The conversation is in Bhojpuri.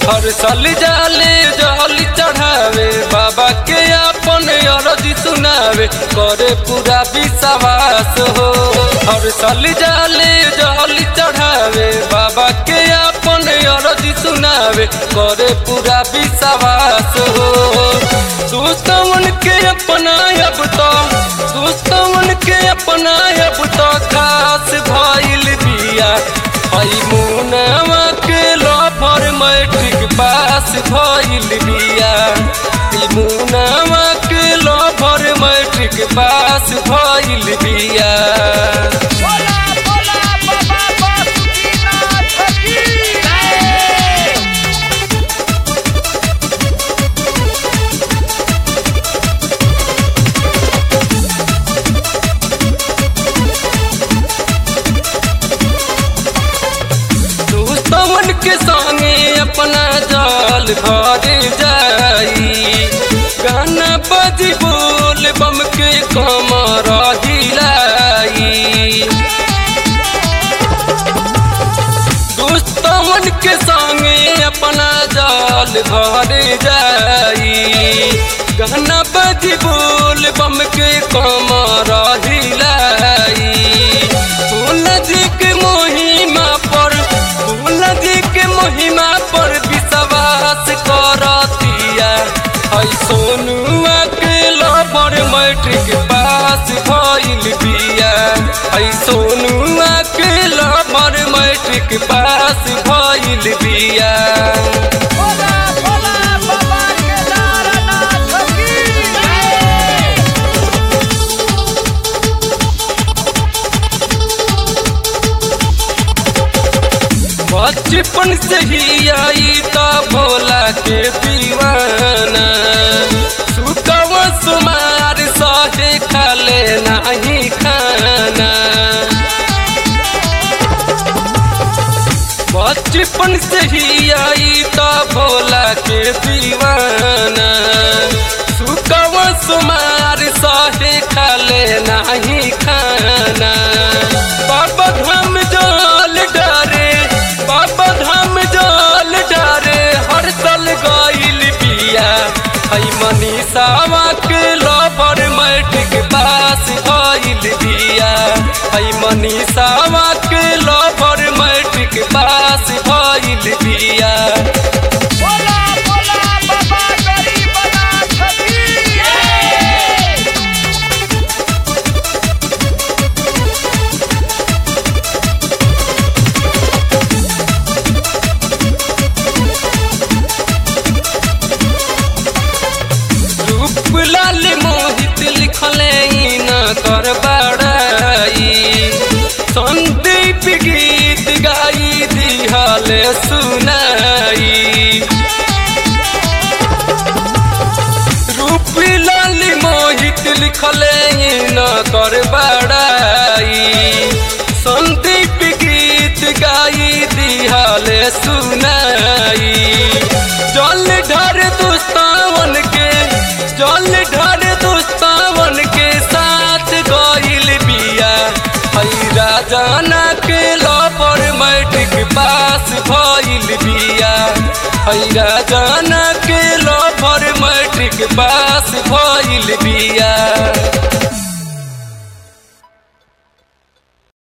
हर साल जाले जल चढ़ावे बाबा के अपन अरजी सुनावे करे पूरा विश्वास हो हर साल जाले जल चढ़ावे बाबा के अपन अरजी सुनावे करे पूरा विश्वास हो दुश्मन के अपना अब तो दुश्मन के अपना अब तो खास भइल बिया हई मुनवा के लफर मैट्रिक पास भइल बिया ई मुनवा के लफर मैट्रिक पास भइल बिया बोला बोला बाबा बासुकीनाथ की जय दुश्मन के संगे अपना जाल भर जाई गाना बजी बोल बम के कमर हिलाई दुश्मन के संगे अपना जाल भर जाई गाना बजी बोल बम के कमर हिलाई भोला जी के महिमा पर भोला जी के महिमा पर विश्वास करतिया हई सोनुआ के लबर मैट्रिक पास भइल बिया हई सोनुआ के लबर मैट्रिक पास भइल बिया बोला बोला बाबा केदारनाथ की जय बचपन से ही आई तो भोला के दीवाना सुकव सुमार सहे खाले नहीं खाना बचपन से ही आई तो भोला के दीवाना सुकव सुमार सहे खाले नहीं खाना बाबा धाम जल डरे बाबा धाम जल डरे हर साल गइल बिया हई मनीषावा के लवर मैट्रिक पास भइल बिया हई मनीषावा के लवर मैट्रिक पास भइल बिया बोला बोला बाबा गरीबनाथ की जय रूप लाल मोहित लिखले न कर बड़ाई संदीप गीत गाई दिहल सुनाई रूप लाल मोहित लिखले न कर बड़ाई संदीप गीत गाई दिहल सुनाई जल ढर दुस्तावन के जल ढर दुस्तावन के साथ गइल बिया हई राजाना के लपर मैट्रिक पास भइल बिया हई राजाना के लपर मैट्रिक पास भइल बिया